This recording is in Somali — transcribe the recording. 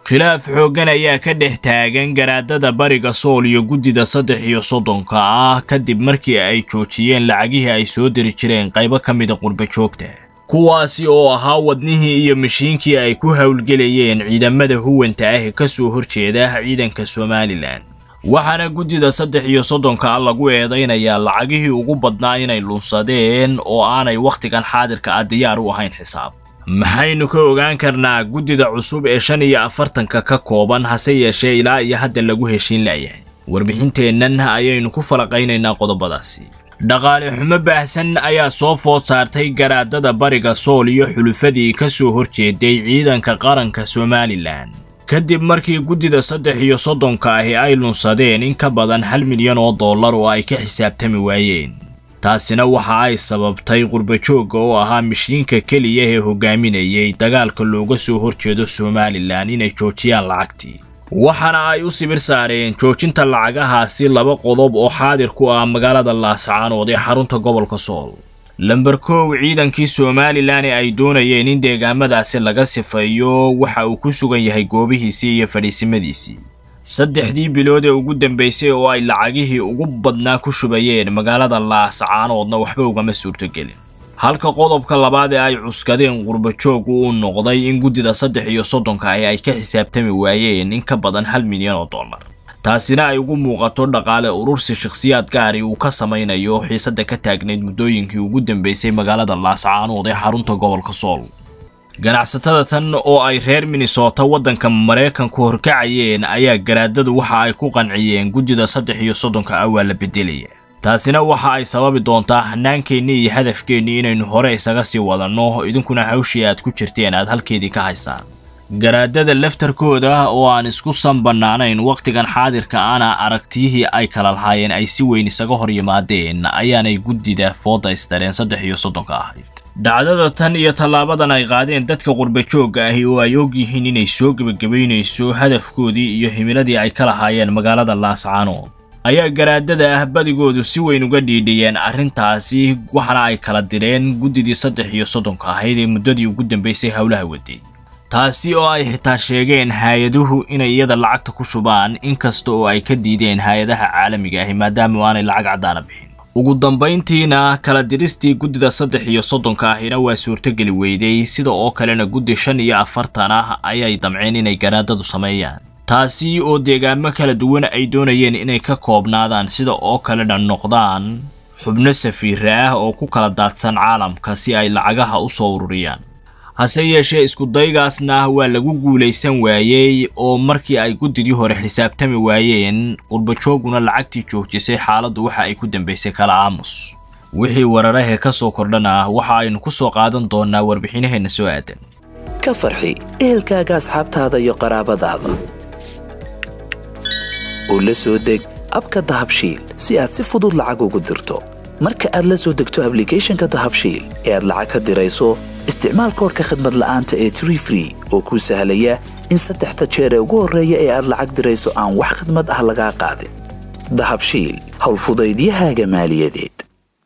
khilaaf xooggan ayaa ka dhex taagan garaadada bariga sool iyo guddida saddex iyo soddonka ah kadib markii ay joojiyeen lacagihii ay soo diri jireen qaybo ka mida qurba joogta kuwaasi oo ahaa wadnihii iyo mashiinkii ay ku howlgelayeen ciidamada huwanta ah ee ka soo horjeeda ciidanka somalilan waxaana guddida saddex iyo soddonka ah lagu eedaynayaa lacagihii ugu badnaa inay lunsadeen oo aanay wakhtigan xaadirka ah diyaar u ahayn xisaab maxaynu ka ogaan karnaa guddida cusub ee shan iyo afartanka ka kooban hase yeeshee ilaa iyo hadda lagu heshiin la'yahay warbixinteennan ayaynu ku falaqaynaynaa qodobadaasi dhaqaale xumo baahsan ayaa soo food saartay garaadada bariga sool iyo xulufadii ka soo horjeeday ciidanka qaranka somalilan kadib markii guddida saddex iyo soddonka ahi ay lunsadeen in ka badan hal milyan oo dollar oo ay ka xisaabtami waayeen taasina waxa ay sababtay qurbajoogga oo ahaa mishiinka keliya ee hogaaminayay dagaalka looga soo horjeedo somalilan inay joojiyaan lacagtii waxaana ay u sibir saareen joojinta lacagahaasi laba qodob oo xaadir ku ah magaalada laascaanood ee xarunta gobolka sool lamber kow ciidankii somalilan ee ay doonayeen in deegaamadaasi laga sifeeyo waxa uu ku sugan yahay goobihiisii iyo fadhiisimadiisii saddexdii bilood ee ugu dambaysay oo ay lacagihii ugu badnaa ku shubayeen magaalada laascaanoodna waxba ugama suurtogelin halka qodobka labaad ee ay cuskadeen qurbajooggu uu noqday in guddida saddex iyo soddonka ahi ay ka xisaabtami waayeen in ka badan hal milyan oo dollar taasina ay ugu muuqato dhaqaale urursi shakhsiyaad gaari uu ka samaynayo xiisadda ka taagnayd muddooyinkii ugu dambaysay magaalada laascaanood ee xarunta gobolka sool ganacsatada tan oo ay reer minnesota waddanka maraykanku horkacayeen ayaa garaadadu waxa ay ku qanciyeen guddida saddex iyo soddonka ah waa la beddelaya taasina waxa ay sababi doontaa hannaankeenni iyo hadafkeennii inaynu hore isaga sii wadanno idinkuna hawshii aad ku jirteen aad halkeedii ka haysaan garaadada laftarkooda oo aan isku sanbannaanayn wakhtigan xaadirka ana aragtiyihii ay kala lahaayeen ay si weyn isaga hor yimaadeen ayaanay guddida fooda istareen saddex iyo soddonka ahayd dhacdada tan iyo tallaabadan ay qaadeen dadka qurbajoogga ahi oo ay og yihiin inay soo gebagabaynayso hadafkoodii iyo himiladii ay ka lahaayeen magaalada laascaanood ayaa garaadada ah badigoodu si weyn uga dhiidhiyeen arrintaasi waxaana ay kala direen guddidii saddex iyo soddonka ahayd ee muddadii ugu dambaysay howlaha waday taasi oo ay xitaa sheegeen hay-aduhu inay iyada lacagta ku shubaan inkasta oo ay ka diideen hay-adaha caalamiga ahi maadaama aanay lacag caddaana bixin ugu dambayntiina kala diristii guddida saddex iyo soddonka ahina waa suurtogeli weyday sida oo kalena guddi shan iyo afartan ah ayay damceen inay garaadadu sameeyaan taasi oo deegaamo kala duwan ay doonayeen inay ka koobnaadaan sida oo kalena noqdaan xubno safiira ah oo ku kala daadsan caalamka si ay lacagaha u soo ururiyaan hase yeeshee iskudaygaasna waa lagu guulaysan waayey oo markii ay guddidii hore xisaabtami waayeen qurbajooguna lacagtii joojisay xaaladdu waxa ay ku dambaysay kala aamus wixii wararahee ka soo kordhana waxa aynu ku soo qaadan doonnaa warbixinaheenna soo aadan ka farxi ehelkaaga asxaabtaada iyo qaraabadaada oo la soo deg abka dahabshiil si aad si fudud lacag ugu dirto marka aad la soo degto ablicathonka dahabshiil ee aad lacag ka dirayso isticmaal koorka khadmad la'aanta ee tree free oo kuu sahlaya in saddexda jeer ee ugu horreeya ee aad lacag dirayso aan wax khadmad ah lagaa qaadin dahabshiil howlfudaydiyahaaga maaliyadeed